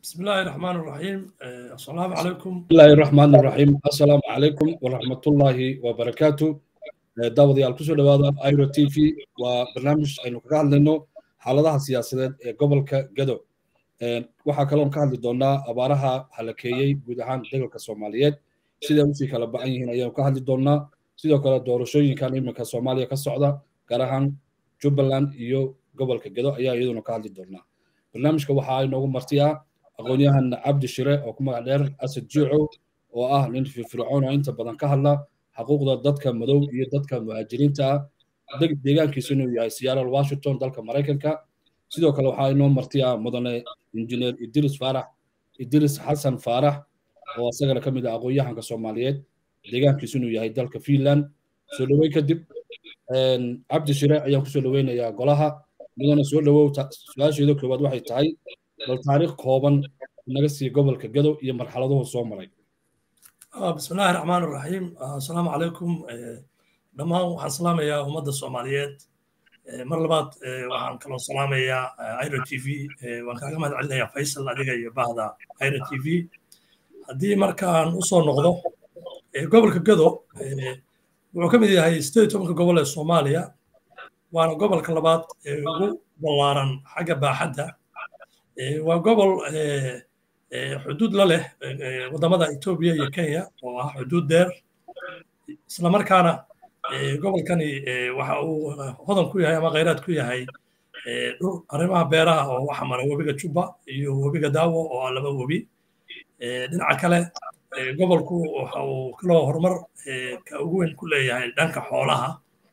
بسم الله الرحمن الرحيم السلام عليكم بسم الله الرحمن الرحيم السلام عليكم ورحمة الله وبركاته daawadayaal kusoo dhawaada iro t v waa barnaamij aynu kaga hadlayno xaaladaha siyaasadeed ee gobolka gado waxaa kaloon ka hadli doonaa abaaraha halakeeyey guud ahaan degalka soomaaliyeed siday usii kala ba-an yihiin ayaanu ka hadli doonaa sidoo kale doorashooyinkan iminka soomaaliya ka socda gaar ahaan jubbaland iyo gobolka gado ayaa iyaduna ka hadli doonaa barnaamijka waxaa inoogu marti ah aqoon-yahan cabdi shire oo ku magac dheer asad jiicow oo ah nin firfircoon oo inta badan ka hadla xuquuqda dadka madow iyo dadka muhaajiriinta ah deegaankiisu inuu yahay seattle washington dalka maraykanka sidoo kale waxaa inoo marti ah mudane injineer idris faarax idris xasan faarax oo isagana ka mid ah aqoon-yahanka soomaaliyeed deegaankiisu inuu yahay dalka finland soo dhoweyn kadib cabdi shire ayaan kusoo dhoweynayaa golaha mudane soo dhowow su-aasheeda koowaad waxay tahay bal taariikh kooban naga sii gobolka gado iyo marxaladuhu soo maray بسم الله الرحمن الرحيم السلام عليكم dhammaan waxaan salaamayaa ummadda soomaaliyeed mar labaad waxaan kaloo salaamayaa iro t v waan kaaga mahad celinayaa faysal adiga iyo bahda iro t v haddii markaan usoo noqdo gobolka gado wuxuu ka mid yahay sideed tobanka gobol ee soomaaliya waana gobolka labaad ee ugu ballaaran xagga baaxadda waa gobol xuduud la leh waddamada etoobiya iyo kenya oo ah xuduud dheer islamarkaana gobolkani waxa uu hodan ku yahay ama khayraad ku yahay dhul arrimaha beeraha oo waxa mara webiga juba iyo webiga daawo oo ah laba webi dhinaca kale gobolku waxa uu kaloo horumar ka ugu weyn ku leeyahay dhanka xoolaha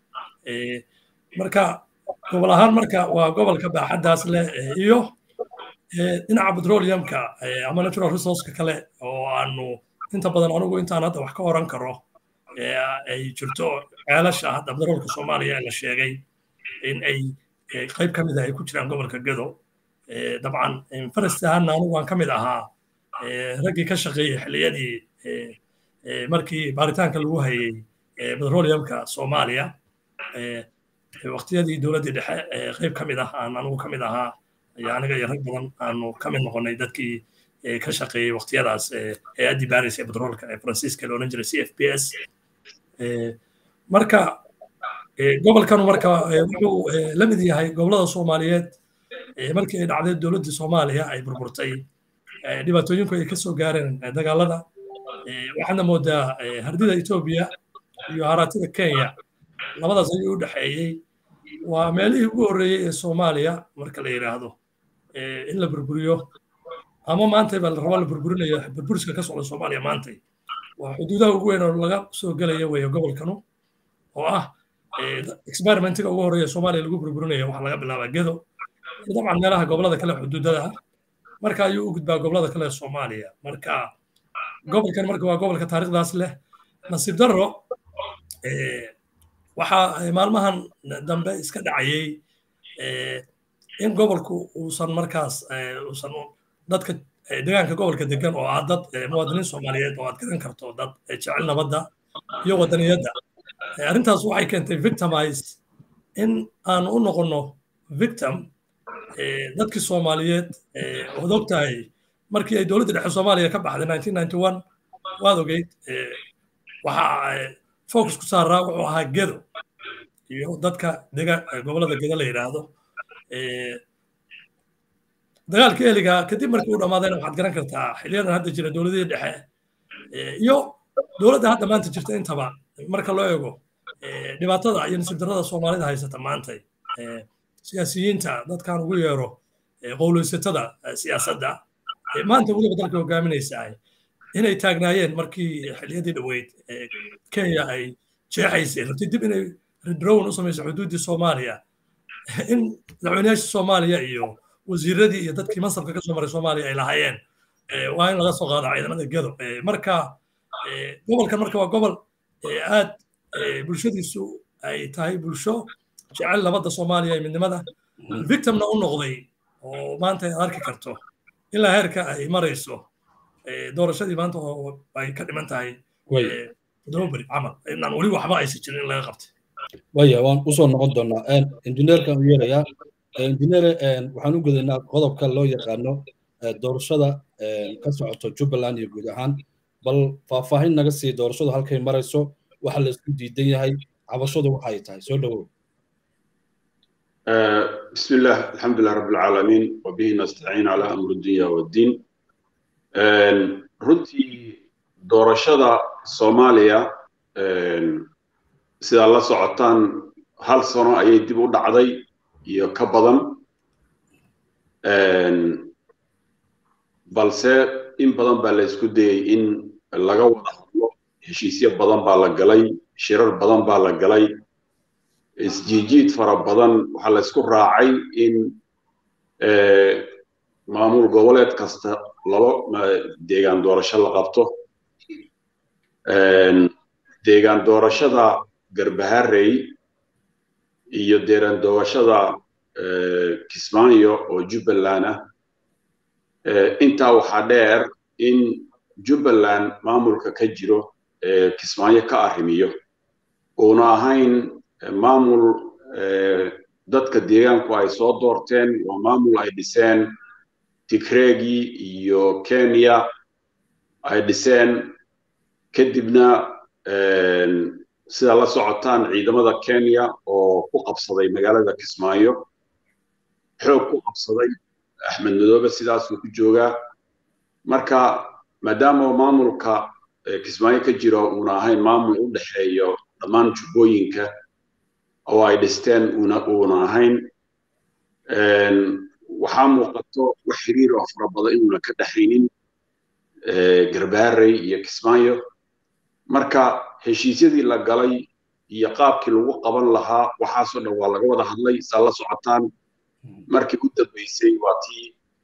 marka gobol ahaan marka waa gobolka baaxaddaas leh iyo dhinaca petroleumka ama natural resourceka kale oo aanu inta badan anugu intaan hadda wax ka oran karo ay jirto ceelasha hadda petroolka soomaaliya ee la sheegay in ay qayb ka mid ah ay ku jiraan gobolka gado dabcan farasti ahaana anugu waan ka mid ahaa raggii ka shaqeeyey xilliyadii markii baaritaanka lagu hayey petroleumka soomaaliya waqtiyadii dowladdii dhexe qayb ka mid ah aan anugu ka mid ahaa iyo aniga iyo rag badan aanu ka mid noqonnay dadkii ka shaqeeyey waqtiyadaas hay-addii baaris ee petroolka ee faransiiska la odhan jiray c f p s marka gobolkanu marka wuxuu la mid yahay gobollada soomaaliyeed markii ay dhacday dowladdii soomaaliya ay burburtay dhibaatooyinku ay ka soo gaareen dagaalada waxaadna moodaa hardida etoobiya iyo haraatida kenya labadaas ayuu u dhexeeyey waa meelihii ugu horreeyey ee soomaaliya marka la yidhaahdo in la burburiyo ama maantay baa la rabaa la burburinayo burburiska ka socda soomaaliya maantay waa xuduudaha ugu weyn oo laga soo gelaya weeye gobolkanu oo ah experimentiga ugu horreeya soomaaliya lagu burburinayo waxaa laga bilaabaa gedo iyo dabcan meelaha gobolada kale xuduudada ah marka ayuu u gudbaa gobolada kale ee soomaaliya marka gobolkan marka waa gobolka taariikhdaas leh nasiib darro waxaa maalmahan dambe iska dhacayey in gobolku uusan markaas uusan dadka deegaanka gobolka degan oo ah dad muwaadiniin soomaaliyeed oo aad garan karto dad jecel nabadda iyo wadaniyadda arrintaas waxay keentay victimize in aan u noqonno victim dadkii soomaaliyeed ood og tahay markii ay dowladda dhexe soomaaliya ka baxday waad ogeyd waxaa focus ku saaraa wuxuu ahaa gedo iyo dadka dega gobolada gedo la yidhaahdo dagaalka eliga kadib markii uu dhammaadayna waxaad garan kartaa xiliyadan hadda jira dowladihii dhexe iyo dowladda hadda maanta jirta intaba marka loo eego dhibaatada iyo nasiib darrada soomaalida haysata maantay siyaasiyiinta dadkan ugu yeero qowleysatada siyaasadda maanta weliba dalka hogaaminaysaa inay taagnaayeen markii xiliyadii dhoweyd kenya ay jeexaysay rabtay dib inay redrown u samayso xuduuddii soomaaliya in madaxweynayaasha soomaaliya iyo wasiiradii iyo dadkii mansabka ka soo maray soomaaliya ay lahaayeen waa in laga soo qaado ciidamada gedo marka gobolkan marka waa gobol aad bulshadiisu ay tahay bulsho jecel nabadda soomaaliya iyo midnimada victimna u noqday oo maanta ay arki karto ilaa heerka ay marayso doorashadii maanta oo ay ka dhiman tahay toddoba beri camal inaan weli waxba aysan jirin in laga qabtay waya waan usoo noqon doonaa injineerkan u yeerayaa injineer waxaan u gudaynaa qodobka loo yaqaano doorashada ka socoto jubbaland iyo guud ahaan bal faahfaahin naga sii doorashadu halkay marayso waxa la isku diidan yahay cabashadu waxay tahay soo dhowow بسم الله الحمد لله رب العالمين وبه نستعين على أمر الدنيا والدين runtii doorashada soomaaliya sidaa la socotaan hal sano ayay dib u dhacday iyo ka badan balse in badan baa la isku dayey in laga wada hadlo heshiisyo badan baa la galay shirar badan baa la galay isjiijiid fara badan waxaa la isku raacay in maamul goboleed kasta laba deegaan doorasho la qabto deegaan doorashada garbaharey iyo deegaan doorashada kismaayo oo jubbaland ah intaa waxaa dheer in jubbaland maamulka ka jiro kismaayo ka arrimiyo uuna ahayn maamul dadka deegaanku ay soo doorteen waa maamul ay dhiseen tigreegii iyo kenya ay dhiseen kadibna sida la socotaan ciidamada kenya oo ku qabsaday magaalada kismaayo xoog ku qabsaday axmed madoobe sidaasuu ku joogaa marka maadaama maamulka kismaayo ka jiro uuna ahayn maamul u dhexeeyo dhammaan jubbooyinka oo ay dhisteen uuna ahayn waxaa muuqato wax xiriir oo fara badan inuuna ka dhexaynin garbaarey iyo kismaayo marka heshiisyadii la galay iyo qaabkii lagu qaban lahaa waxaasoo dhan waa laga wada hadlay saa la socotaan markii u dambeysay waa tii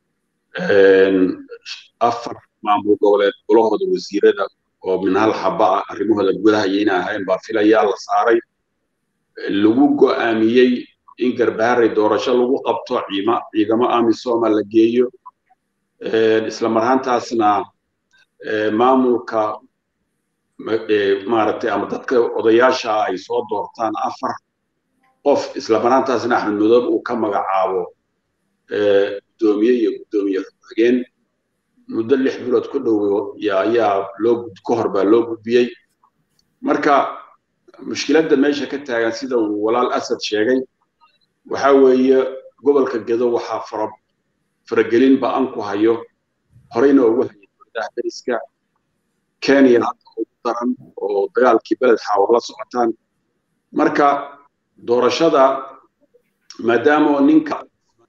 afar maamul goboleed golahooda wasiirada oo min hal xaba ah arrimahooda gudaha iyo inay ahayn baa filayaa la saaray lagu go'aamiyey in garbaharey doorasho lagu qabto ciidamo amisoma la geeyo isla marhaantaasna maamulka maaragtay ama dadka odayaasha ay soo doortaan afar qof isla marhaantaasna axmed madoobe uu ka magacaabo guddoomiye iyo guddoomiye xigeen muddo lix bilood ku dhow ayaa loo ka hor baa loo gudbiyey marka mushkiladda meesha ka taagan sida uu walaal asad sheegay waxa weeye gobolka gedo waxaa fara faragelin ba'an ku hayo horeyna ugu hayay dowladaha dariska kenya hadda ugu daran oo dagaalkii beled xaawo la socotaan marka doorashada maadaama ninka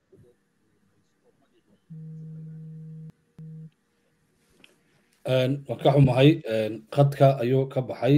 waan ka xumahay khadka ayuu ka baxay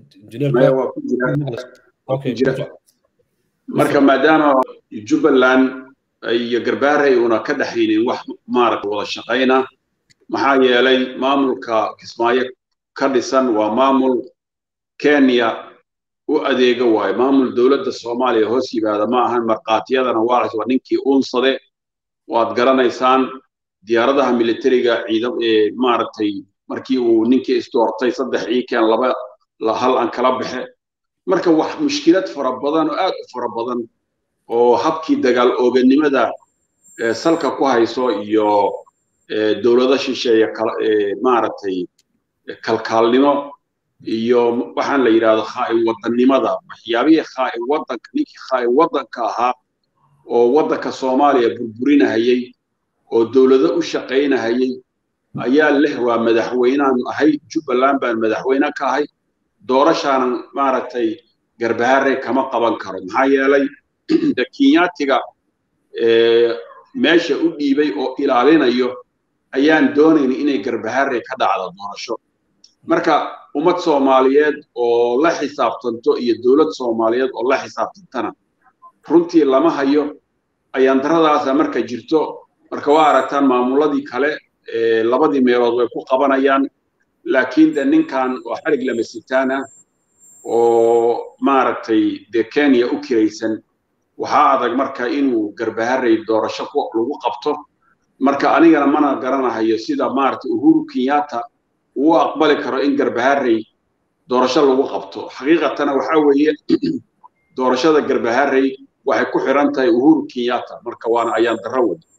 marka maadaama jubbaland iyo garbaarey una ka dhexaynin wax maaragta wada shaqayna maxaa yeelay maamulka kismaayo ka dhisan waa maamul kenya u adeega waayo maamul dowladda soomaaliya hoos yimaada ma ahan markhaatiyadana waa waa ninkii uunsade waad garanaysaan diyaaradaha militariga ciidam maaragtay markii uu ninkii isdoortay saddex iikeen laba hal aan kala baxe marka wax mushkilad fara badan oo aad u fara badan oo habkii dagaal ooganimada salka ku hayso iyo dowlado shisheeye maaragtay kalkaalnimo iyo waxaan la yidhahdo khaa'in wadannimada waxyaabihii khaa'in waddanka ninkii khaa'in waddanka ahaa oo waddanka soomaaliya burburinahayey oo dowlado u shaqaynahayey ayaa leh waa madaxweyneaan ahay jubbaland baan madaxweyne ka ahay doorashaanan maaragtay garbaharey kama qaban karo maxaa yeelay de kenyaatiga meesha u dhiibay oo ilaalinayo ayaan doonayn inay garbaharey ka dhacdo doorasho marka ummad soomaaliyeed oo la xisaabtanto iyo dowlad soomaaliyeed oo la xisaabtantana runtii lama hayo ayaan daradaasa marka jirto marka waa aragtaan maamuladii kale labadii meelood way ku qabanayaan laakiin de ninkan oo xarig lama sitaana oo maaragtay de kenya u kiraysan waxaa adag marka inuu garbaharey doorasho lagu qabto marka anigana mana garanahayo sida maaragtay uhuru kenyatta uu aqbali karo in garbaharey doorasho lagu qabto xaqiiqatana waxaa weeye doorashada garbaharey waxay ku xiran tahay uhuru kenyatta marka waana ayaan darro wada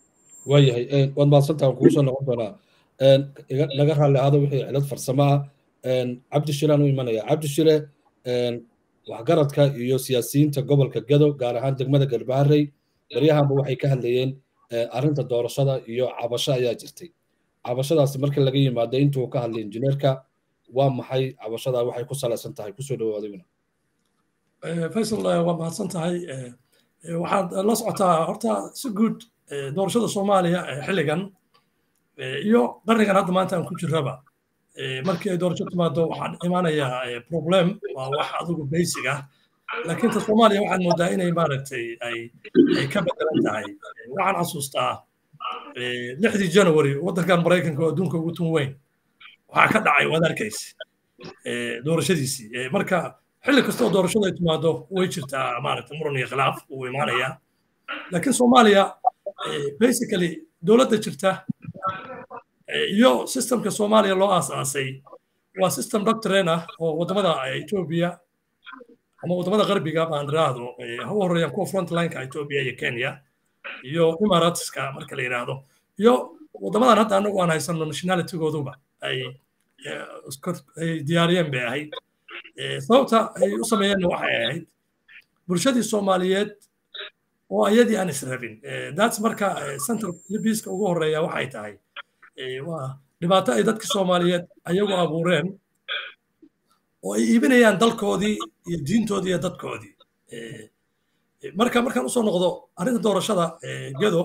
waayahay waad mahadsantaha kugu soo noqon doonaa naga raalli ahaado wixii cilad farsamo ah cabdi shirean u imanaya cabdi shire waxgaradka iyo siyaasiyiinta gobolka gado gaar ahaan degmada garbaharey baryahanba waxay ka hadlayeen arrinta doorashada iyo cabasho ayaa jirtay cabashadaasi marka laga yimaado intuu ka hadlay injineerka waa maxay cabashada waxay ku salaysan tahay kusoo dhawaadiguna faysal waa mahadsan tahay waxaad la socotaa horta si guud doorashada soomaaliya xilligan iyo qarnigan hadda maanta aan ku jirraba markii ay doorasho timaado waxaan imaanayaa problem waa wax adigu basic ah laakiin ta soomaaliya waxaad moodaa inay maaragtay ay ay ka bedelan tahay waxaan xasuustaa lixdii january waddankan maraykanka oo adduunka ugu tun weyn waxaa ka dhacay waad arkaysa doorashadiisii marka xilli kastoo doorashada ay timaado way jirtaa maaragtay muran iyo khilaaf uu imaanayaa laakiin soomaaliya basically dowladda jirta iyo systemka soomaaliya loo aasaasay waa system doctrine ah oo waddamada etoobiya ama waddamada qarbiga baan iraahdo ha u horreeyaan kuwa frontlineka etoobiya iyo kenya iyo imaratska marka la yidhaahdo iyo waddamadan hadda anagu aan haysano nationalitygooduba ay ay diyaariyeen bay ahayd sababta ay u sameeyeenna waxay ahayd bulshadii soomaaliyeed oo ayadii aan israbin that's marka central libiska ugu horreeya waxay tahay waa dhibaato ay dadka soomaaliyeed ayagu abuureen oo ay iibinayaan dalkoodii iyo diintoodii iyo dadkoodii marka markaan usoo noqdo arrinta doorashada gedo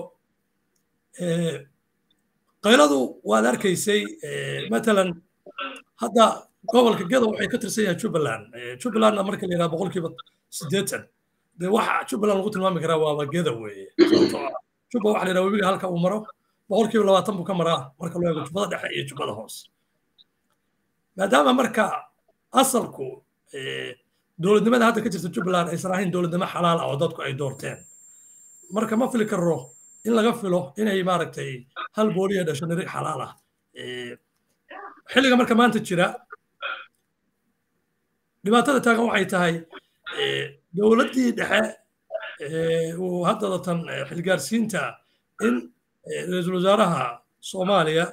qayladu waad arkaysay matalan hadda gobolka gedo waxay ka tirsan yahay jubbaland jubbalandna marka la yidhaha boqolkiiba siddeetan dee waxa jubbaland lagu tilmaami karaa waaba gedo weeye jubba waxa la yidhaha webiga halka uu maro boqolkiiba labaatan buu ka maraa marka loo eego jubbada dhexe iyo jubbada hoose maadaama marka asalku dowladnimada hadda ka jirta jubbaland aysan ahayn dowladnimo xalaal ah oo dadku ay doorteen marka ma fili karo in laga filo inay maaragtay hal booliya dhasho nirig xalaal ah xilliga marka maanta jira dhibaatada taagan waxay tahay dowladdii dhexe uu haddadatan xilgaarsiinta in ra-iisul wasaaraha soomaaliya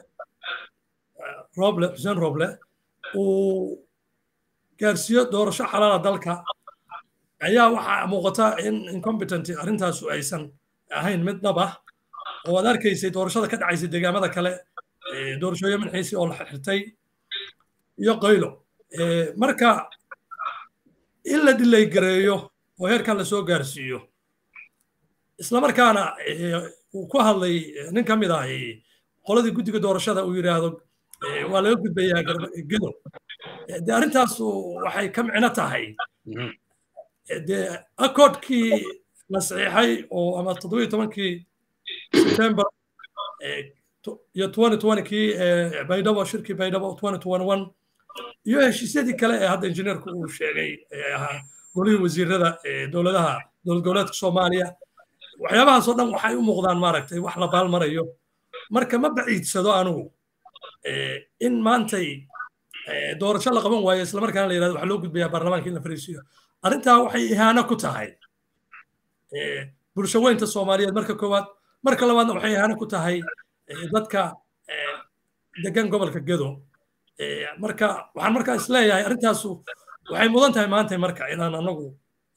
roble xuseen roble uu gaarsiiyo doorasho xalaala dalka ayaa waxaa muuqata in incompetent arrintaasu aysan ahayn mid dhab ah oo aad arkaysay doorashada ka dhacaysay deegaamada kale doorashooyo minxiisi oo la xirtay iyo qaylo marka in la dilay gareeyo oo heerkan la soo gaarsiiyo islamarkaana uu ku hadlay nin ka mid ah qoladii guddiga doorashada uu yidhaahdo waa laga gudbayaa gedo de arrintaasu waxay ka micno tahay dee acordkii la saxiixay oo ama toddoba iyo tobankii september iyo twenty twenty-kii baydhabo shirkii baydhabo twenty twenty one iyo heshiisyadii kale ee hadda injineerku uu sheegay ee ahaa golihii wasiirada dowladaha dowlad goboleedka soomaaliya waxyaabahaasoo dhan waxay u muuqdaan maaragtay wax la baalmarayo marka ma baciidsado anugu in maantay doorasho la qaban waayo islamarkaana la yirahdo waxaa loo gudbayaa baarlamaanka in la fariisiyo arrintaa waxay ihaano ku tahay bulsho weynta soomaaliyeed marka koowaad marka labaadna waxay ihaano ku tahay dadka degan gobolka gedo marka waxaan markaa isleeyahay arrintaasu waxay mudan tahay maanta marka inaan anagu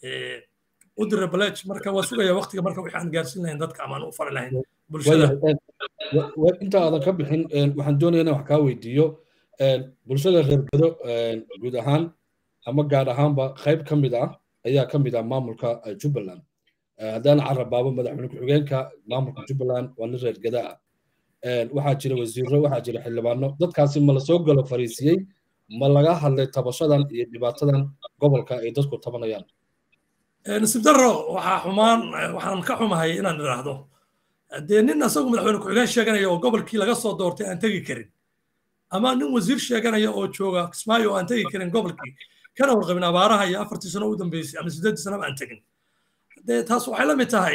u dira balej marka waa sugaya waqtiga marka wixii aan gaarsiin lahayn dadka amaan u fari lahayn bulshada inta aadan ka bixin waxaan doonaya inaan wax kaa weydiiyo bulshada reer gedo guud ahaan ama gaar ahaanba qayb ka mid ah ayaa ka mid ah maamulka jubbaland haddaan carabaabo madaxweyne ku-xigeenka maamulka jubbaland waa nin reer geda ah waxaa jira wasiiro waxaa jira xildhibaano dadkaasi ma lasoo galo fariisiyey ma laga hadlay tabashadan iyo dhibaatadan gobolka ay dadku tabanayaan nasiib darro waxaa xumaan waxaan ka xumahay inaan idhaahdo dee nin asagu madaxweyne ku-xigeen sheeganaya oo gobolkii laga soo doortay aan tegi karin ama nin wasiir sheeganaya oo jooga kismaayo oo aan tegi karin gobolkii kana warqabin abaaraha iyo afartii sano u dambeysay ama siddeeddii sanaba aan tegin dee taas waxay la mid tahay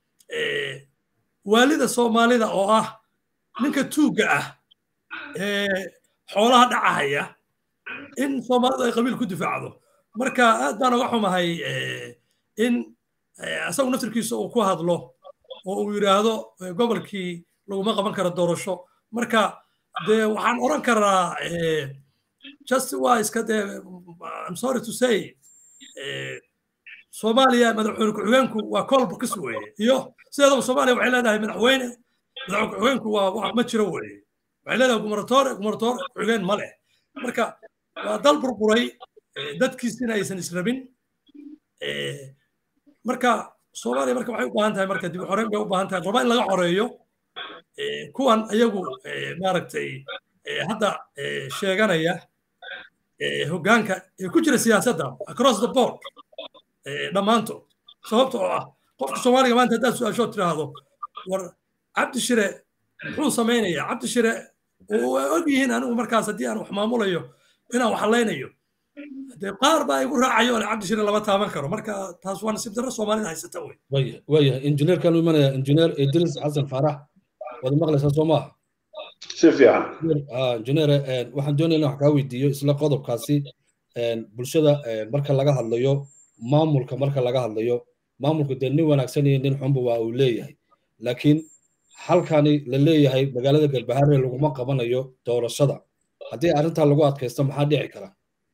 waalida soomaalida oo ah ninka tuugga ah ee xoolaha dhacahaya in soomaalidu ay qabiil ku difaacdo marka aad baan uga xumahay in asagu naftirkiisa uu ku hadlo oo uu yidhaahdo gobolkii laguma qaban karo doorasho marka dee waxaan oran karaa just waa iska dee i'm sorry to say soomaaliya madaxweyne ku-xigeenku waa kolba kas weeye iyo sideedaba soomaaliya waxay leedahay madaxweyne madaxweyne ku-xigeenku waa wax ma jiro weeye waxay leedahay gumaratoore gumaratoore ku-xigeen ma leh marka waa dal burburay dadkiisina aysan israbin marka soomaaliya marka waxay u baahan tahay marka dib u xoreyn bay u baahan tahay raba in laga xoreeyo kuwan ayagu maaragtay hadda sheeganaya hoggaanka ee ku jira siyaasadda across the board dhammaantood sababta oo ah qofka soomaaliga maanta haddaad su-aashood tiraahdo war cabdi shire muxuu samaynayaa cabdi shire waa og yihiin anigu markaas haddii aan wax maamulayo inaan wax hallaynayo dee qaar baa igu raacayo ole cabdi shire lama taaban karo marka taas waa nasiib darro soomaalida haysata wey waayahay injineerkan u imanaya injineer idris xasan faarax waad maqlaysaa soo maaha si fiican injineer waxaan doonaya in wax kaa weydiiyo isla qodobkaasi bulshada marka laga hadlayo maamulka marka laga hadlayo maamulku dee nin wanaagsan iyo nin xunba waa uu leeyahay laakiin halkani la leeyahay magaalada galbahaare laguma qabanayo doorashada haddii arrintaa lagu adkaysto maxaa dhici kara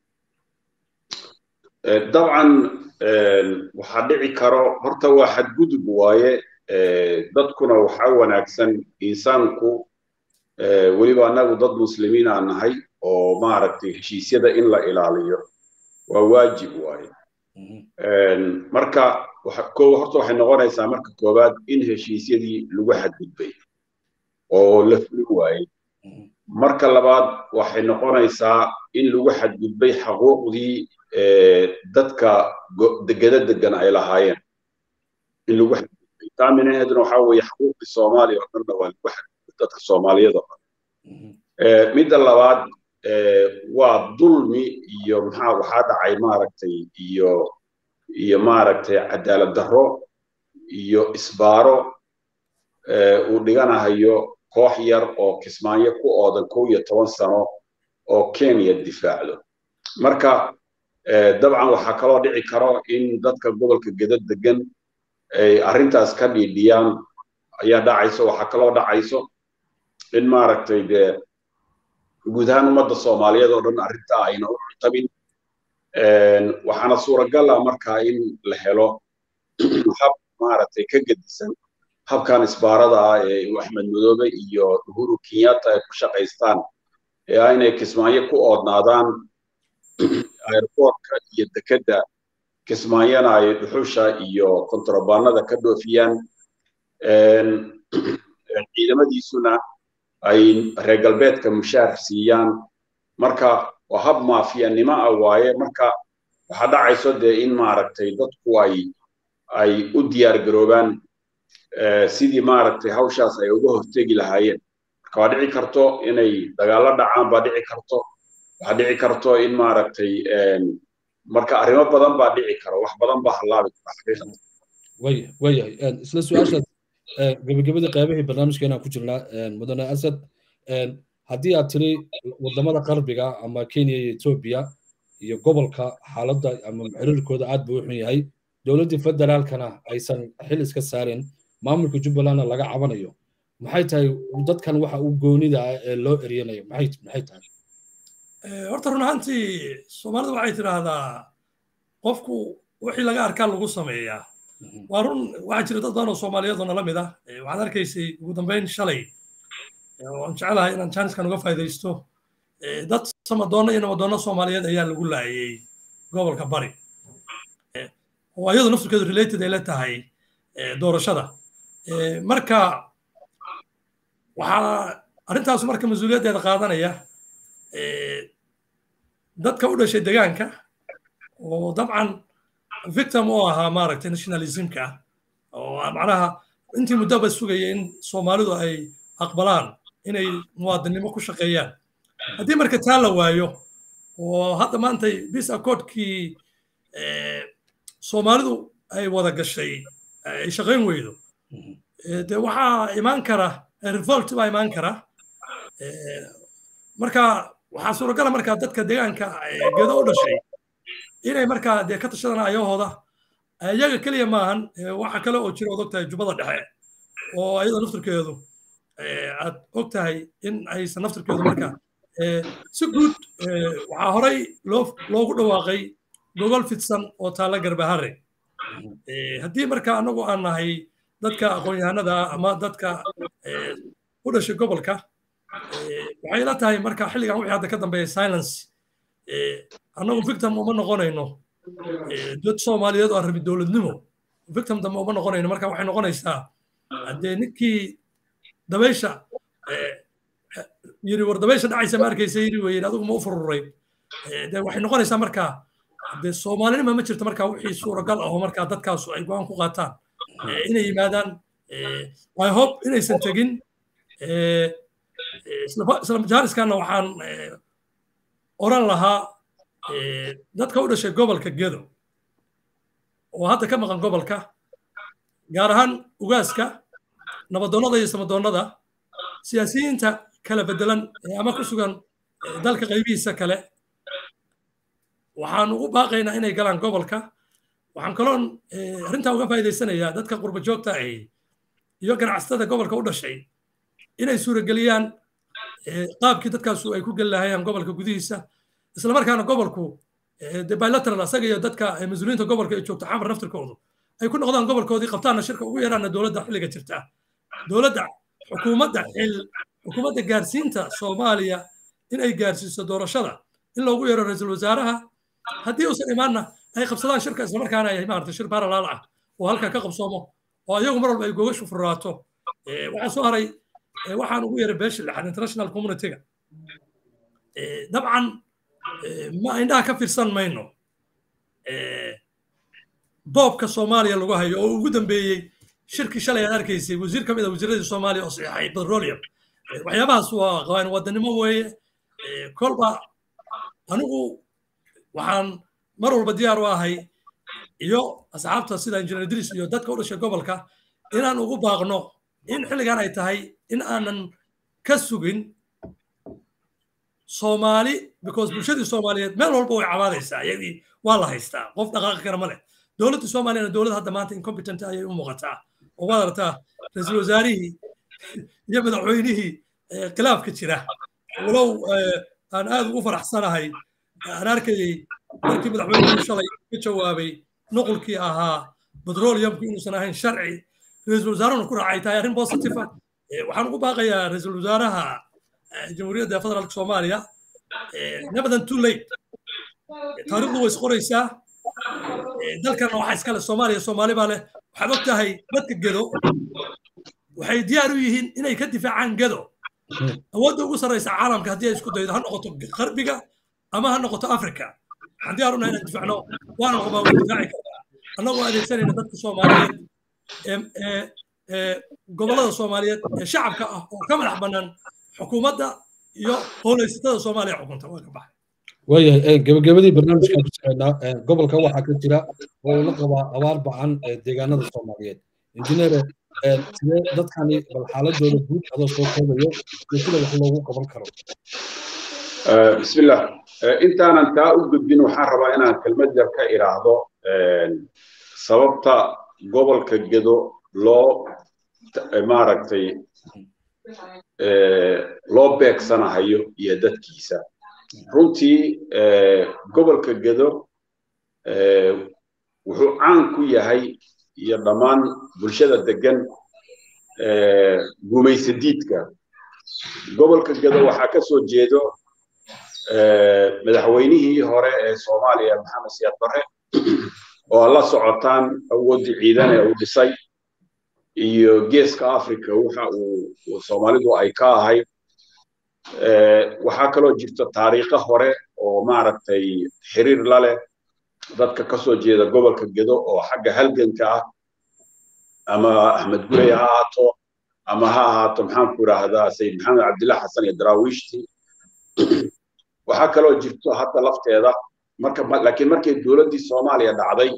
dabcan waxaa dhici karo horta waa xadgudub waaye dadkuna waxaa wanaagsan insaanku weliba annagu dad muslimiin aan nahay oo maaragtay heshiisyada in la ilaaliyo waa waajib waaye marka ko horta waxay noqonaysaa marka koowaad in heshiisyadii lagu xadgudbay oo la fuli waayey marka labaad waxay noqonaysaa in lagu xadgudbay xaquuqdii dadka degeda degan ay lahaayeen in lagu xadgudbay taa minaheeduna waxaa weeye xaquuqdii soomaaliya oo dhanna waa lagu xadgudbay dadka soomaaliyada oo dhan midda labaad waa dulmi iyo maxaa waxaa dhacay maaragtay iyo iyo maaragtay cadaalad darro iyo isbaaro uu dhiganahayo koox yar oo kismaayo ku oodan kow iyo toban sano oo kenya difaacdo marka dabcan waxaa kaloo dhici karo in dadka gobolka gedad degan ay arrintaas ka dhiidhiyaan ayaa dhacayso waxaa kaloo dhacayso in maaragtay dee guud ahaan ummadda soomaaliyeed oo dhan arrintaa ayna u cuntabin waxaana suuragal ah markaa in la helo hab maaragtay ka gedisan habkan isbaarada ah ee axmed madoobe iyo uhuru kenyatta ay ku shaqaystaan ee ah inay kismaayo ku oodnaadaan airportka iyo dekedda kismaayana ay dhuxusha iyo kontrabaanada ka dhoofiyaan ciidamadiisuna ay reer galbeedka mushaar siiyaan marka waa hab maafiyanimo ah waaye marka waxaa dhacayso dee in maaragtay dadku ay ay u diyaar garoobaan sidii maaragtay hawshaas ay uga hortegi lahaayeen marka waa dhici karto inay dagaallo dhacaan baa dhici karto waxaa dhici karto in maaragtay marka arrimo badan baa dhici karo wax badan baa hallaabi kara xaqiiqatan waya wayahay isla su-aashaas gabagabadii qaybihii barnaamijkeena ku jirnaa mudane asad haddii aad tiri wadamada qarbiga ama kenya iyo etoobiya iyo gobolka xaaladda ama xiriirkooda aad buu u xun yahay dowladdii federaalkana aysan xil iska saarin maamulka jubbalandna laga cabanayo maxay tahay dadkan waxa uu goonida ah ee loo eryanayo maxay maxay tahay horta run ahaantii soomaalidu waxay tidhaahdaa qofku wixii laga arkaa lagu sameeyaa waa run waxaa jira dad badan oo soomaaliyeed oo nala mid ah waxaad arkaysay ugu dambeyn shalay waan jecelahay inaan jaaniskan uga faa'iidaysto dad samadoonna iyo namadoonna soomaaliyeed ayaa lagu laayay gobolka bari oo ayadu naftirkeedu related ay la tahay doorashada marka waxaa arrintaas marka mas-uuliyaddeeda qaadanaya dadka u dhashay degaanka oo dabcan victim oo ahaa maaragtay nationalismka oo macnaha intii muddaba sugaya in soomaalidu ay aqbalaan inay muwaadinimo ku shaqeeyaan haddii marka taa la waayo oo hadda maantay bis accordkii soomaalidu ay wada gashay ay shaqayn weydo de waxaa imaan kara revolt baa imaan kara marka waxaa suuragala markaa dadka deegaanka gedo u dhashay inay markaa dee ka tashadaan ayahooda iyaga keliya maahan waxa kale oo jira odog tahay jubbada dhexe oo ayada naftirkeedu aad og tahay in aysan naftirkeedu marka si guud waxaa horay loogu dhawaaqay gogol fidsan oo taalla garbahare haddii marka anagu aan nahay dadka aqoon-yahanada ama dadka u dhashay gobolka waxay la tahay marka xilligan wixii hadda ka dambeeya silence annagu victim uma noqonayno dad soomaaliyeed oo aan rabi dowladnimo victim dambe uma noqonayno marka waxay noqonaysaa haddee ninkii dabaysha yiri war dabaysha dhacaysa ma arkaysa yiri weyn adigu ma u fururay de waxay noqonaysaa marka dee soomaalinima ma jirto marka wixii suuragal aho marka dadkaasu ay go-aan ku qaataan inay yimaadaan i hope inaysan tegin isla majaaliskana waxaan oran lahaa dadka u dhashay gobolka gedo oo hadda ka maqan gobolka gaar ahaan ugaaska nabadoonnada iyo samadoonnada siyaasiyiinta kala bedelan ama ku sugan dalka qaybihiisa kale waxaan ugu baaqaynaa inay galaan gobolka waxaan kaloon arrintaa uga faa'iidaysanayaa dadka qurba joogta ahi iyo ganacsatada gobolka u dhashay inay suurageliyaan qaabkii dadkaasu ay ku geli lahayaan gobolka gudihiisa islamarkaana gobolku de bilateral asaga iyo dadka mas-uuliyiinta gobolka ay joogto xamar naftirkoodu ay ku noqdaan gobolkoodii qabtaana shirka ugu yaraana dowladda xilliga jirta dowladda xukuumadda xil xukuumadda gaarsiinta soomaaliya in ay gaarsiiso doorashada in loogu yeero ra-iisul wasaaraha haddii uusan imaanna ay qabsadaan shirka islamarkaana ay maarata shir paralaal ah oo halkaa ka qabsoomo oo ayagu mar walba ay gogashu furraato waxaa soo haray waxaan ugu yeeray beesha lixaad international communityga dabcan ma indhaha ka fiirsan mayno boobka soomaaliya lagu hayo oo ugu dambeeyey shirkii shalay aad arkaysay wasiir ka mid a wasiiradii soomaaliya oo saxiixay petroleum waxyaabahaas waa qawaan wadanimo weeye kolba anigu waxaan mar walba diyaar u ahay iyo asxaabta sida injineer idris iyo dadka u dhashay gobolka inaan ugu baaqno in xilligan ay tahay in aanan ka sugin soomaali because bulshadii soomaaliyeed meel walba way cabaadaysaa iyagii waa la haystaa qof dhaqaaqi kara ma leh dowladda soomaaliyana dowlad hadda maanta incompetent ayay u muuqataa oo waad aragtaa ra-iisul wasaarihii iyo madaxweynihii khilaafka jira walow aan aad ugu faraxsanahay aan arkayey markii madaxweynuhu shalay ka jawaabay nuqulkii ahaa petroleumku inuusan ahayn sharci ra-iisul wasaarahuna ku raacay tahay arrin positive ah waxaan ugu baaqayaa ra-iisul wasaaraha jamhuuriyadda federaalka soomaaliya nabadan too late taariikhdu way isqoraysaa dalkana waxaa iskale soomaaliya soomaali baa leh waxaad og tahay dadka gedo waxay diyaar u yihiin inay ka difaacaan gedo awoodda ugu sarraysa caalamka haddii ay isku daydo ha noqoto qarbiga ama ha noqoto africa waxaan diyaar unahay inaan difacno waana qabaa way difaaci kartaa annagoo adeegsanayna dadka soomaaliyeed ee gobollada soomaaliyeed ee shacabka ah oo ka madax bannaan xukuumadda iyo howlaysatada soomaaliya xukunta waa ka baxay waayahay gebagabadii barnaamijkan ku soconnaa gobolka waxaa ka jira oo uu la qabaa abaar bacan deegaanada soomaaliyeed injineere sidee dadkani bal xaaladooda guud adoo soo koobayo iyo sida wax loogu qaban karo bismillah intaanan taa u gudbin waxaan rabaa inaan kelmad yar ka idhaahdo sababta gobolka gedo loo maaragtay loo beegsanahayo iyo dadkiisa runtii gobolka gedo wuxuu caan ku yahay iyo dhammaan bulshada degan gumaysadiidka gobolka gedo waxaa ka soo jeedo madaxweynihii hore ee soomaaliya maxamed siyaad barre oo la socotaan awooddii ciidan ee uu dhisay iyo geeska africa waxa uu soomaalidu ay ka ahayd waxaa kaloo jirta taariikho hore oo maaragtay xiriir la leh dadka ka soo jeeda gobolka gedo oo xagga halganka ah ama axmed gurey ha ahaato ama ha ahaato maxaanku idhaahdaa sayid maxamed cabdillah xasan iyo daraawiishti waxaa kaloo jirto hadda lafteeda marka laakiin markay dowladdii soomaaliya dhacday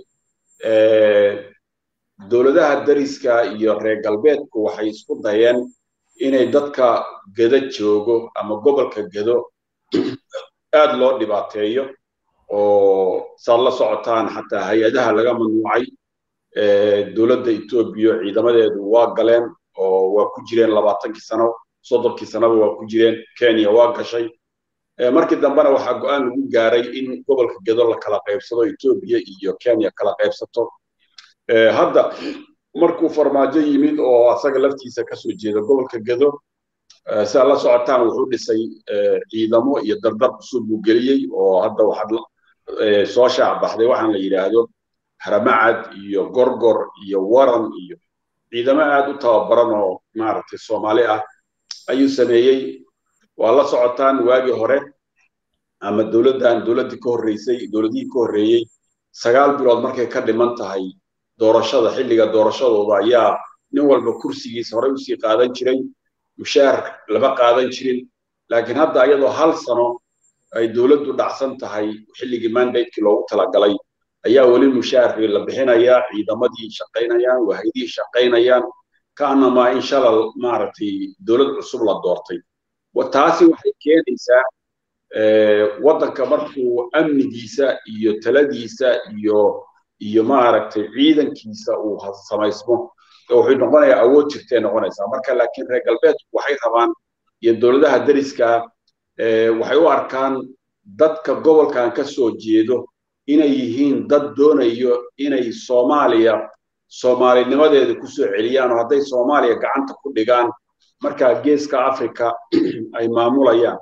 dowladaha dariska iyo reer galbeedku waxay isku dayeen inay dadka gedo joogo ama gobolka gedo aad loo dhibaateeyo oo saad la socotaan xataa hay-adaha laga mamnuucay dowladda etoobiya ciidamadeedu waa galeen oo waa ku jireen labaatankii sano soddonkii sanoba waa ku jireen kenya waa gashay markii dambena waxaa go-aan lagu gaaray in gobolka gedo la kala qaybsado etoobiya iyo kenya kala qaybsato hadda markuu farmaajo yimid oo asaga laftiisa kasoo jeeda gobolka gedo si aad la socotaan wuxuu dhisay ciidamo iyo dardar cusub buu geliyey oo hadda waxaad soo shaac baxday waxaan la yidhaahdo haramacad iyo gorgor iyo waran iyo ciidamo aad u tababaran oo maaragtay soomaali ah ayuu sameeyey waa la socotaan waagii hore ama dowladdan dowladdii ka horreysay dowladihii ka horreeyey sagaal bilood markay ka dhiman tahay doorashada xilliga doorashadooda ayaa nin walba kursigiisa horey usii qaadan jiray mushaar lama qaadan jirin laakiin hadda iyadoo hal sano ay dowladdu dhacsan tahay xilligii mandatekii loogu talagalay ayaa weli mushaarkii la bixinayaa ciidamadii shaqaynayaan wahaydihii shaqaynayaan kaanamaa in shalal maaragtay dowlad cusub la doortay taasi waxay keenaysaa waddanka markuu amnigiisa iyo taladiisa iyo iyo maaragtay ciidankiisa uu samaysmo wuxuu noqonayaa awood jirtay noqonaysaa marka laakiin reer galbeedku waxay rabaan iyo dowladaha deriska waxay u arkaan dadka gobolkan ka soo jeedo inay yihiin dad doonayo inay soomaaliya soomaalinimadeeda kusoo celiyaan oo hadday soomaaliya gacanta ku dhigaan markaa geeska africa ay maamulayaan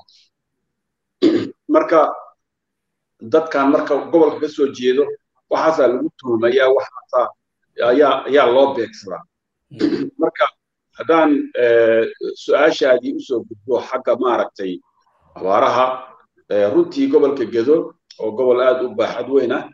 marka dadkan marka gobolka ka soo jeedo waxaasaa lagu tuhmayaa waxaasaa ayaa ayaa loo beegsadaa marka haddaan su-aashaadii usoo gudbo xagga maaragtay abaaraha runtii gobolka gedo oo gobol aad u baaxad weyn ah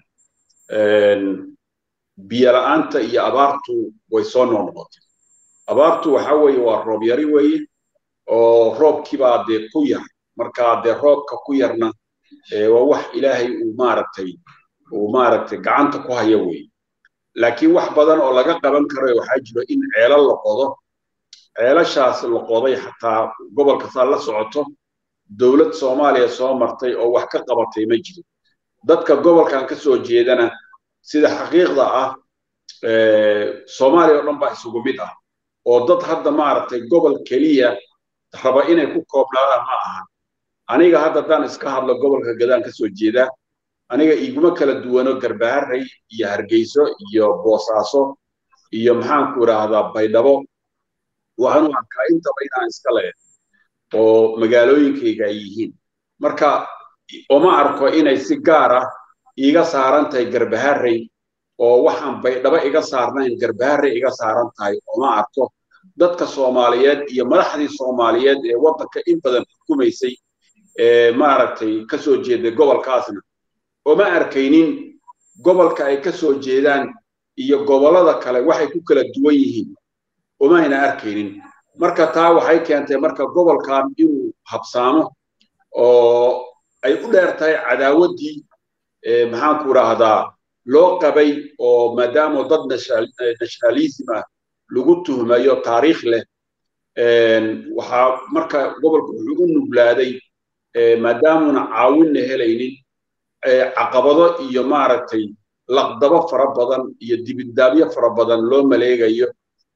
biyo la'aanta iyo abaartu way soo noqnoqotay abaartu waxa weeye waa roob yari weeye oo roobkiibaa dee ku yar marka dee roobka ku yarna waa wax ilaahay uu maaragtay uu maaragtay gacanta ku haya weeye laakiin wax badan oo laga qaban karo waxaa jiro in ceelal la qodo ceelashaas la qoday xataa gobolka saa la socoto dowlad soomaaliya soo martay oo wax ka qabatay ma jiro dadka gobolkan ka soo jeedana sida xaqiiqda ah soomaaliya oo dhan baa isugu mid ah oo dad hadda maaragtay gobol keliya raba inay ku koobnaadaan ma aha aniga hadda haddaan iska hadlo gobolka gadaan ka soo jeedaa aniga iguma kala duwano garbaharey iyo hargeyso iyo boosaaso iyo maxaanku idhaahdaa baydhabo waxaan u arkaa intaba inaan iska leeh oo magaalooyinkayga ay yihiin marka oma arko inay si gaar ah iiga saaran tahay garbaharey oo waxaan baydhabo iga saarnayn garbaharey iga saaran tahay oma arko dadka soomaaliyeed iyo madaxdii soomaaliyeed ee waddanka in badan xukumaysay ee maaragtay ka soo jeeday gobolkaasna oma arkaynin gobolka ay ka soo jeedaan iyo gobollada kale waxay ku kala duwan yihiin omayna arkaynin marka taa waxay keentay marka gobolkan inuu habsaamo oo ay u dheer tahay cadaawaddii maxaanku idhaahdaa loo qabay oo maadaama dad nationalism ah lagu tuhmayo taariikh leh waxaa marka gobolku wuxuu u nuglaaday maadaamuna caawinna helaynin caqabado iyo maaragtay laqdabo fara badan iyo dibindaabyo fara badan loo maleegayo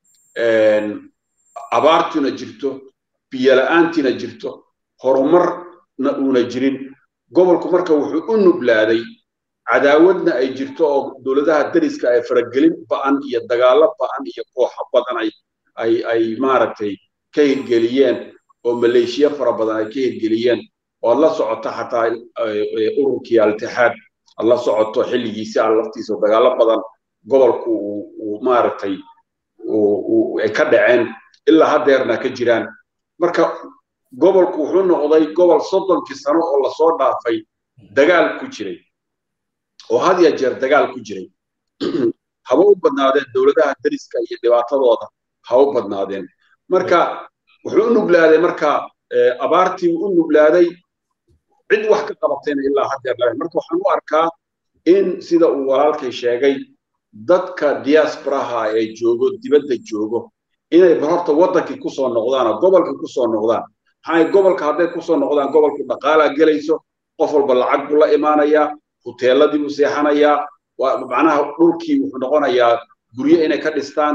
abaartuna jirto biyola'aantina jirto horumarna uuna jirin gobolku marka wuxuu u nuglaaday cadaawadna ay jirto oo dowladaha dariska ay faragelin ba'an iyo dagaallo ba'an iyo kooxo badan ay ay ay maaragtay ka hirgeliyeen oo maleeshiya fara badan ay ka hirgeliyeen oo ad la socoto xataa ururkii altixaad ad la socoto xilligiisi a laftiisa dagaallo badan gobolku uu maaragtay ay ka dhaceen ilaa haddeerna ka jiraan marka gobolku wuxuu noqday gobol soddonkii sano oo lasoo dhaafay dagaal ku jiray oo had ya jeer dagaal ku jiray haba u badnaadeen dowladaha dariska iyo dhibaatadooda ha u badnaadeen marka wuxuu u nuglaaday marka abaartii u nuglaaday cid wax ka qabatayna ilaa haddeer lahayn marka waxaan u arkaa in sida uu walaalkay sheegay dadka diasporaha ee joogo dibadda joogo inay horta waddankii kusoo noqdaan oo gobolkii kusoo noqdaan maxaa gobolka hadday kusoo noqdaan gobolku dhaqaalaa gelayso qof walba lacag buu la imaanayaa huteeladii buu seexanayaa macnaha dhulkii wuxuu noqonayaa guryo inay ka dhistaan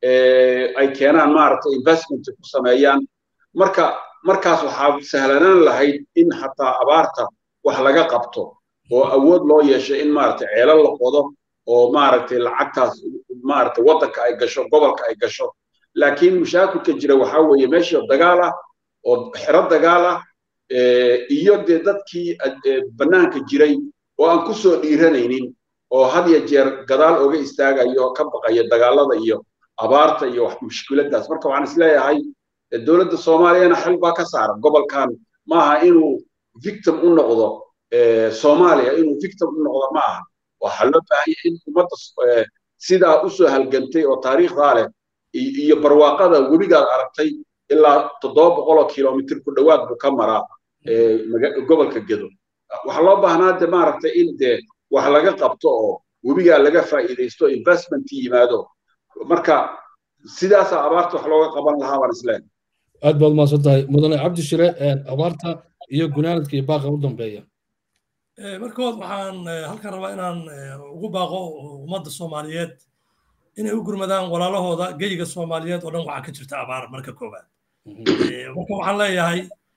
ay keenaan maaragtay investment ku sameeyaan marka markaas waxaa sahlanaan lahayd in xataa abaarta wax laga qabto oo awood loo yeesho in maaragtay ceelo la qodo oo maaragtay lacagtaas maaragtay waddanka ay gasho gobolka ay gasho laakiin mushaakilka jira waxaa weeye meeshii dagaal ah oo xero dagaal ah iyo dee dadkii bannaanka jiray oo aan ku soo dhiiranaynin oo had ya jeer gadaal oga istaagayo oo ka baqaya dagaalada iyo abaarta iyo mushkiladaas marka waxaan isleeyahay dowladda soomaaliyana xil baa ka saaran gobolkan maaha inuu victim u noqdo soomaaliya inuu victim u noqdo ma aha waxaa loo baahanya in ummadda sidaa usoo halgantay oo taariikhdaa leh iyo barwaaqada webigaad aragtay ilaa toddoba boqoloo kilomitr ku dhowaad buu ka maraa gobolka gedo waxaa loo baahnaa de maaragtay in dee wax laga qabto oo webigaa laga faa'iidaysto investment yimaado marka sidaasaa abaarta wax looga qaban lahaa baan isleen aad baad umaasan tahay mudane cabdi shire abaarta iyo gunaanadka iyo baaqa u dambeeya markood waxaan halkan rabaa inaan ugu baaqo ummadda soomaaliyeed inay u gurmadaan walaalahooda geyiga soomaaliyeed oo dhan waxaa ka jirta abaar marka koowaad marka waxaan leeyahay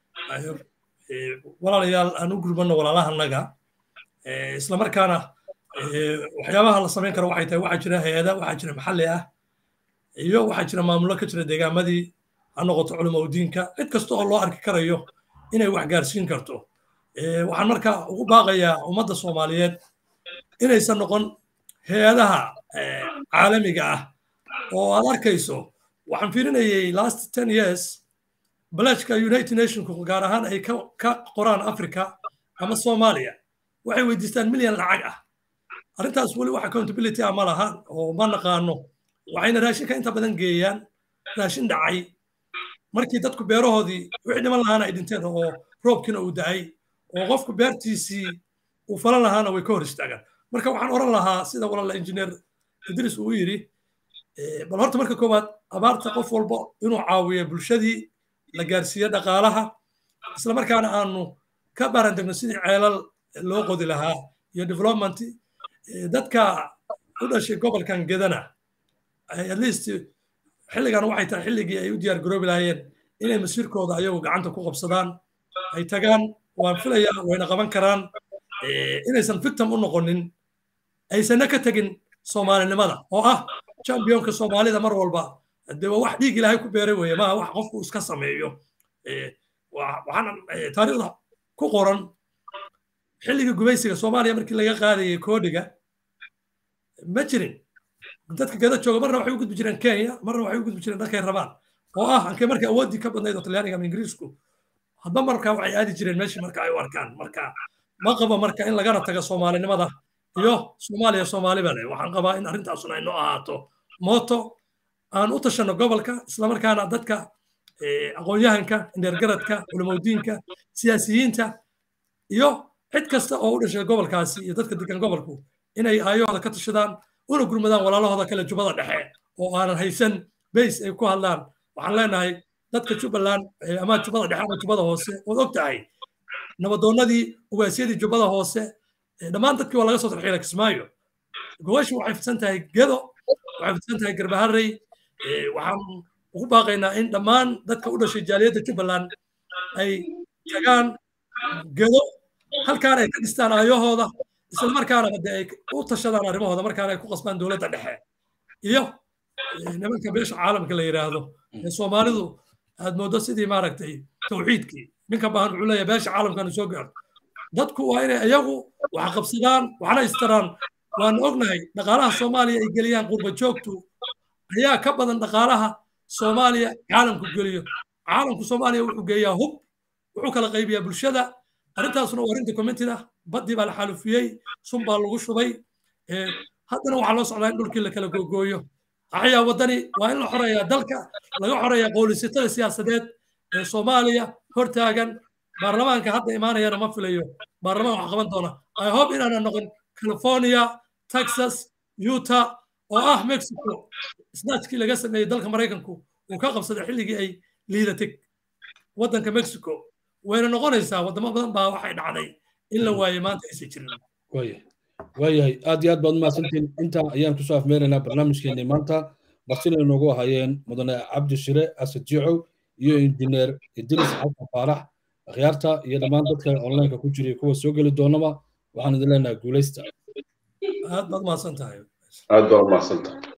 walaalayaal aan u gurmano walaalahanaga islamarkaana waxyaabaha la samayn karo waxay tahay waxaa jira hay-ada waxaa jira maxalli ah iyo waxaa jira maamulo ka jira deegaamadii ha noqoto culimo diinka cid kasta oo loo arki karayo inay wax gaarsiin karto waxaan marka ugu baaqayaa ummadda soomaaliyeed inaysan noqon hay-adaha caalamiga ah oo aad arkayso waxaan fiirinayay last ten years balajka united nationku gaar ahaan ay ka qoraan africa ama soomaaliya waxay weydiistaan milyan lacag ah arrintaas weli wax accountability ah ma laha oo ma naqaano waxayna raashinka inta badan geeyaan raashin dhacay markii dadku beerahoodii wixii dhiman lahaana ay dhinteen oo roobkiina uu da'ay oo qofku beertiisii uu falan lahaana way ka hor istaagaan marka waxaan oran lahaa sida walaala injineer idris uu yidhi bal horta marka koowaad abaarta qof walba inuu caawiyo bulshadii la gaarsiiyo dhaqaalaha islamarkaana aanu ka baarandegno sidii ceelal loo qodi lahaa iyo development dadka u dhashay gobolkan gedana at least xilligan waxay tahay xilligii ay u diyaar garoobi lahaayeen inay masiirkooda ayagu gacanta ku qabsadaan ay tagaan waan filayaa wayna qaban karaan inaysan victim u noqonin aysanna ka tegin soomaalinimada oo ah championka soomaalida mar walba de waa wax dhiig ilaahay ku beeray weeye maaha wax qofku iska sameeyo waxaana taariikhda ku qoran xilligii gumaysiga soomaaliya markii laga qaadayay koodhiga ma jirin dadka gada jooga marna waxay u gudbi jireen kenya marna waxay u gudbi jireen dhankay rabaan oo ah ankay markay awooddii ka badnayd oo talyaaniga ama ingiriisku hadba marka waxay aadi jireen meeshii marka ay u arkaan marka ma qabo marka in lagana tago soomaalinimada iyo soomaaliya soomaaliba leh waxaan qabaa in arrintaasuna ay noo ahaato mooto aan u tashanno gobolka islamarkaana dadka aqoon-yahanka indheergaradka culimodiinka siyaasiyiinta iyo cid kasta oo u dhashay gobolkaasi iyo dadka degan gobolku inay aayahooda ka tashadaan una gurmadaan walaalahooda kale jubbada dhexe oo aanan haysan bays ay ku hadlaan waxaan leenahay dadka jubbaland ama jubbada dhexe ama jubbada hoose ood og tahay nabadoonnadii ugaasyadii jubbada hoose dhammaan dadkii waa laga soo tarxiila kismaayo gobashu waxay fidsan tahay gedo waxay fidsan tahay garbaharey waxaan ugu baaqaynaa in dhammaan dadka u dhashay jaaliyadda jubbaland ay tagaan gedo halkaan ay ka dhistaan aayahooda isla markaana de ay u tashadaan arrimahooda markaana ay ku qasbaan dowladda dhexe iyo nimanka beesha caalamka la yidhaahdo ee soomaalidu aad mooddo sidii maaragtay tawxiidkii ninka baahan wuxuu leeyahay beesha caalamkanu soo gaarto dadku waa inay iyagu wax qabsadaan waxna istaraan waan ognahay dhaqaalaha soomaaliya ay geliyaan qurba joogtu ayaa ka badan dhaqaalaha soomaaliya caalamku geliyo caalamku soomaaliya wuxuu geeyaa hub wuxuu kala qaybiyaa bulshada arrintaasuna waa arrin documented ah baddii baa la xaalufiyey sun baa lagu shubay haddana waxaa loo socdaa in dhulkii la kala googooyo axyaa waddani waa in la xoreeyaa dalka laga xoreeyaa qowlisatada siyaasadeed ee soomaaliya hortaagan baarlamaanka hadda imaanayana ma filayo baarlamaan wax qaban doona i hope inaana noqon california texas utah oo ah mexico snatchkii laga sameeyey dalka maraykanku uu ka qabsaday xilligii ay liidatay waddanka mexico wayna noqonaysaa waddamo badan baa waxay dhacday in la waayey maanta aysan jirin waayahay aad iyo aad baad umahadsantiin intaa ayaan kusoo afmeeraynaa barnaamijkeennii maanta martina inoogu ahaayeen mudane cabdi shire asad jicow iyo injineer idris xasan faarax akhyaarta iyo dhammaan dadka onlineka ku jiray kuwa soo geli doonaba waxaan idin leenahay guulaysta aad baad mahadsan tahay aad baa umahadsan tahay